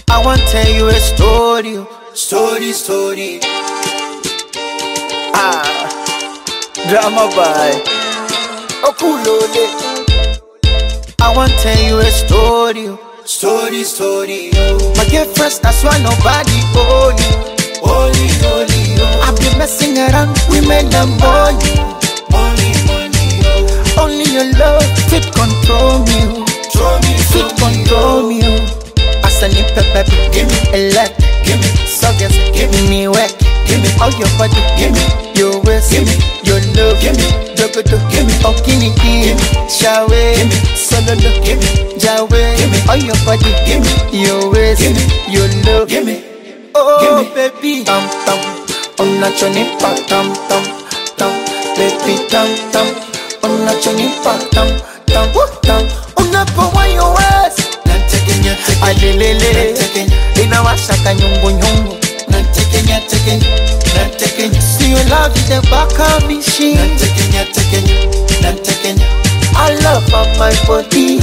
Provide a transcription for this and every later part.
I want tell you a story, oh. story, story. Ah, drama by Okulole. I want tell you a story, oh. story, story. Oh. My girlfriend, that's why nobody own you. Holy, holy, oh. I've been messing around women and money. Only money, oh. Only your love fit control me, oh. fit control me. Oh. As I need pepper, give me a lot, give me suckers, give me work, give me all your body, give me your waist, give me your love, give me jogoto, give me okiniki, give me shawe, give me sololo, give me jawe, give me all your body, give me your waist, give me your love, give me oh baby, tam tam, on a choni pa tam tam tam, baby tam tam, on a choni pa tam tam tam, on a pa wa your waist. alelele inawashaka nyungunyungu siyo love the back of machine I love of my body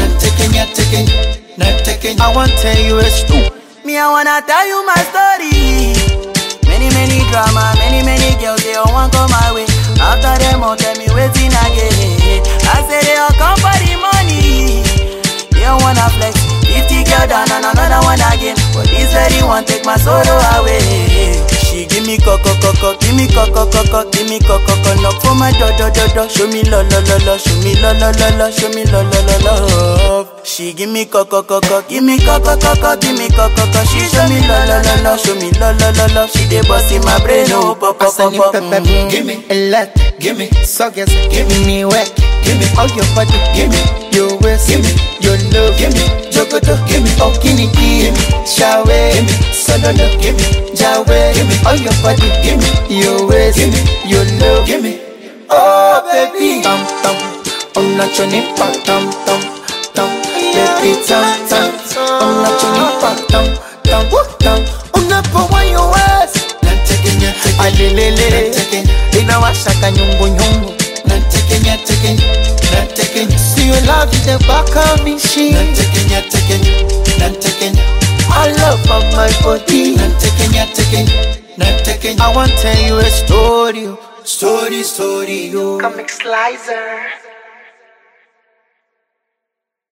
I want tell you a story Me, I wanna tell you my story. Many, many drama, many, many girls, they all want come my way. After them, all tell me waiting again. I say they all come for the money. They all wanna flex. 50 girl down and another one again. But this lady want take my sorrow away. She give me coco coco, give me coco coco, give me coco coco. Knock for my do do do do. Show me lo lo lo lo, show me lo lo lo lo, show me lo lo lo love. She give me coco coco, give me coco coco, give me coco coco. She show me lo lo lo lo, show me lo lo lo lo. She dey bust in my brain, oh pop pop As I pop need pop. pepper, Mhm. give me a lot, give me suckers, give me work, give me all your body, give me your waist, give me your love, give me jogoto, give me okiniki, give me shawe, give me sololo, give me jawe, give me all your body, give me your waist, give me your love, give me oh baby, tam tam, on a choni pa tam tam tam, baby tam tam, on a choni pa tam tam tam, on a pa wa your waist. alelele inawashaka nyungunyungu siyo love the back of machine I love of my body I want tell you a story oh. story story oh. Comic Slicer.